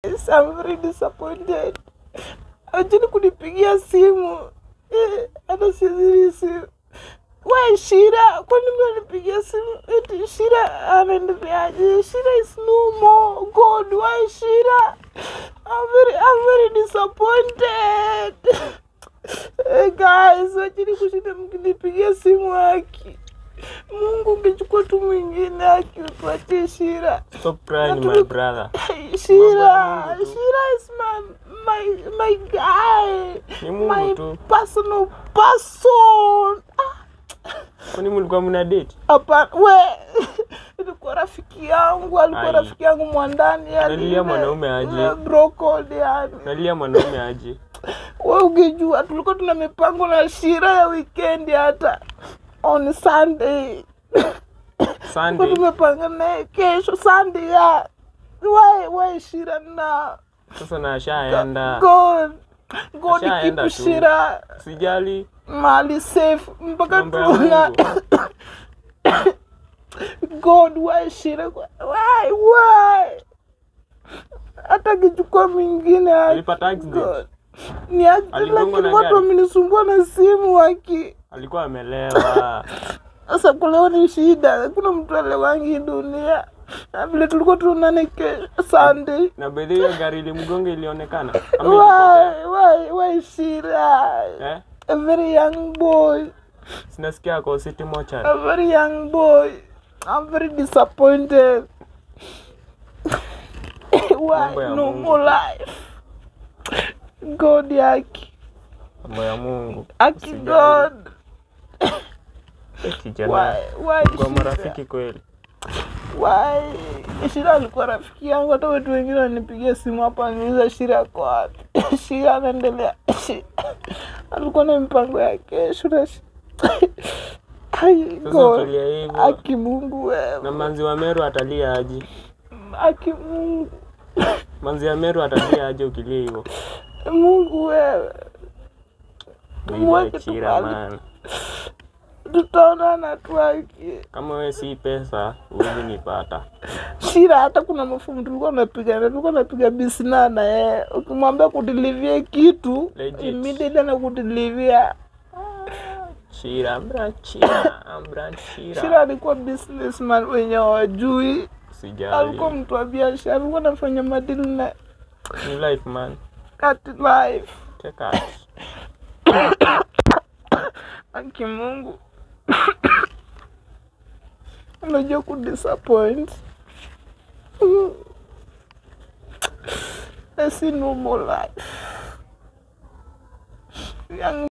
guys, I'm very disappointed. Acheni kunipigia simu Eh, hata sizili simu. We Shira, kwani mnanipigia simu eti Shira anaendeleaje? Shira is no more. God, why Shira? I'm very, I'm very disappointed. Hey guys, wacheni kushinda mkinipigia simu haki. Mungu ungechukua tu mwingine haki utuachie Shira. Stop crying my Nataka- brother. Shira, Mungu tu. Shira is my my my guy. Ni Mungu my tu. personal person. Ah, Kwani mlikuwa mna date? Hapana, we ilikuwa rafiki yangu, alikuwa Ai. rafiki yangu mwandani yani. Nalia ile- mwanaume aje? ile bro code yani. Nalia mwanaume aje? We ungejua tulikuwa tuna mipango na Shira ya weekend hata on Sunday. Tulikuwa Sunday. tumepanga naye kesho Sunday ya. We we Shira na Sasa na ashaenda. God. God Ashaenda keep tu. Shira Sijali. mali safe mpaka Mambo ya tuna Mungu. God why Shira why why hata kichukua mingine aje. Alipata accident? God. ni aje, Aligongwa lakini na watu gari? wamenisumbua na simu waki Alikuwa amelewa. sasa kuleo ni shida hakuna mtu alewangi dunia na vile tulikuwa tuonane kesho Sunday Na bedhi hiyo gari ilimgonga ilionekana. Ama ilipotea? why why why Shira Eh? a very young boy Sinasikia ako City Mochari. a very young boy. I'm very disappointed. Why Mambo ya no Mungu. more life? God yaki. Mambo ya Mungu. Aki Usijali. God. Kijana. Why why Kwa Shira? marafiki kweli. Why Shira alikuwa rafiki yangu, hata watu wengine wanipigia simu hapa niuliza Shira ako wapi? Shira anaendelea. Shi- alikuwa na mipango ya kesho na shi- Ai, Sasa God. ukilia hivyo Aki Mungu wewe. na manzi wa Meru atalia aje? Aki Mungu. Manzi ya Meru atalia aje ukilia hivyo? Mungu wewe, Mweke Bila tu Chira pale. man. tutaonana tu aki Kama wewe si pesa, huwezi nipata. Shira. Hata kuna mafumu tulikuwa napiga tulikuwa napiga bisina na yeye, ukimwambia kudilivia kitu Legit. immediately anakudilivia. Chira, ambra Chira, ambra Chira. Shira alikuwa businessman wenye wajui, alikuwa Sijali. mtu wa biashara, alikuwa anafanya madili na Ni life man. cat life. Take out. Aki Mungu unajua kudisappoint. I see no more life. Young